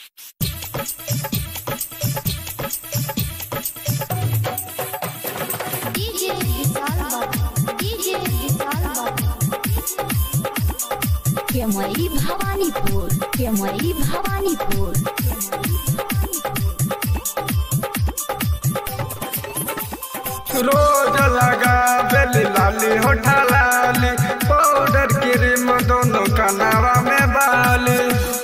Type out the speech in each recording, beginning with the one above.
DJ Vital Baba. DJ Vital Baba. केमरी Bhawanipur केमरी Bhawanipur रोज लगा बेली लाली होठा लाली पाउडर क्रीम दोनों कनावा में बाली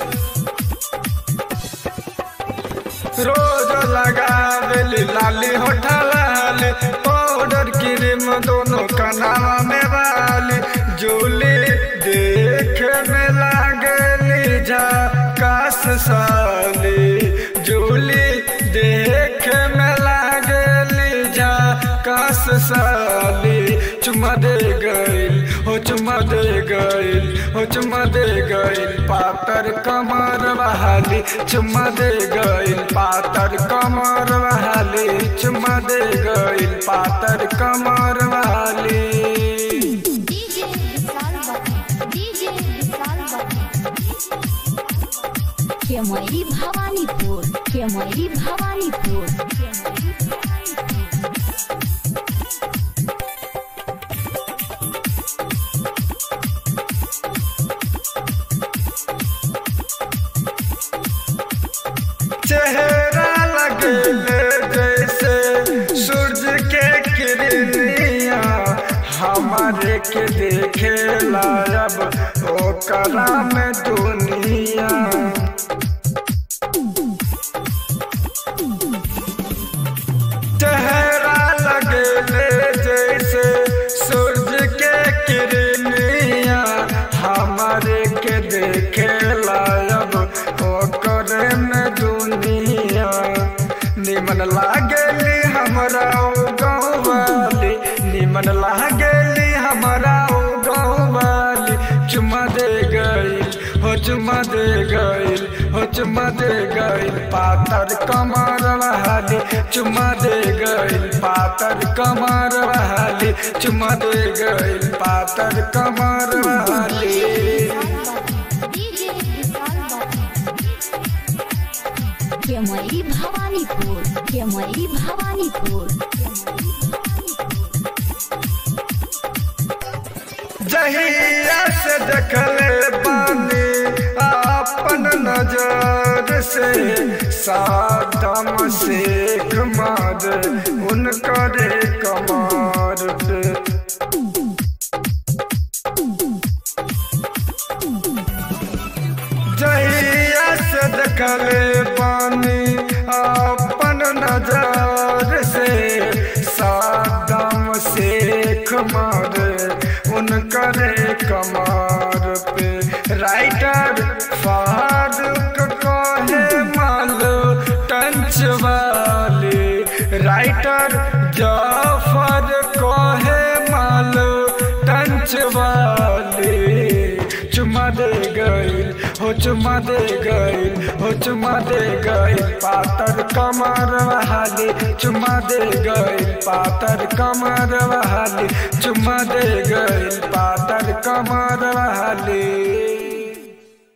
रोज लगा बेली लाली होठा लाली पाउडर क्रीम दोनों कनावा में बाली जूली देख में लागली झकास साली जूली देख में लागली झकास साली चुमा दे गइल हो चुमा दे गइल हो चुमा दे गइल पातर कमर बहाली चुमा दे गइल पातर कमर बहाली चुमा दे गइल पातर कमर बहाली DJ Vital Baba. DJ Vital Baba. केमरी Bhawanipur केमरी Bhawanipur चेहरा लगे जैसे सूरज के किरनिया हमारे के देखे लायब ओकरा में दुनिया चेहरा लगे जैसे सूरज के किरनिया हमारे के देखे लायब ओकरे में दुनिया निमन लागली हमरा ओ गाँव वाली निमन लागली हमरा ओ गाँव वाली चुमा दे गइल हो चुमा दे गइल हो चुमा दे गइल पातर कमर बहाली चुमा दे गइल पातर कमर बहाली चुमा दे गइल पातर कमर बहाली DJ Vital Baba. केमरी Bhawanipur केमरी Bhawanipur जहिया से देखले बानी अपन नजर से सादम शेख मार उनकरे कमार पे जहिया से देखले पानी अपन नजर से सादम शेख मार उनकरे कमार पे राइटर फारूक कहे मालो टंच वाली राइटर जाफर कहे मालो टंच वाली चुमा दे गइल हो चुमा दे गइल हो चुमा दे गइल पातर कमर बहाली चुमा दे गइल पातर कमर बहाली चुमा दे गइल पातर कमर बहाली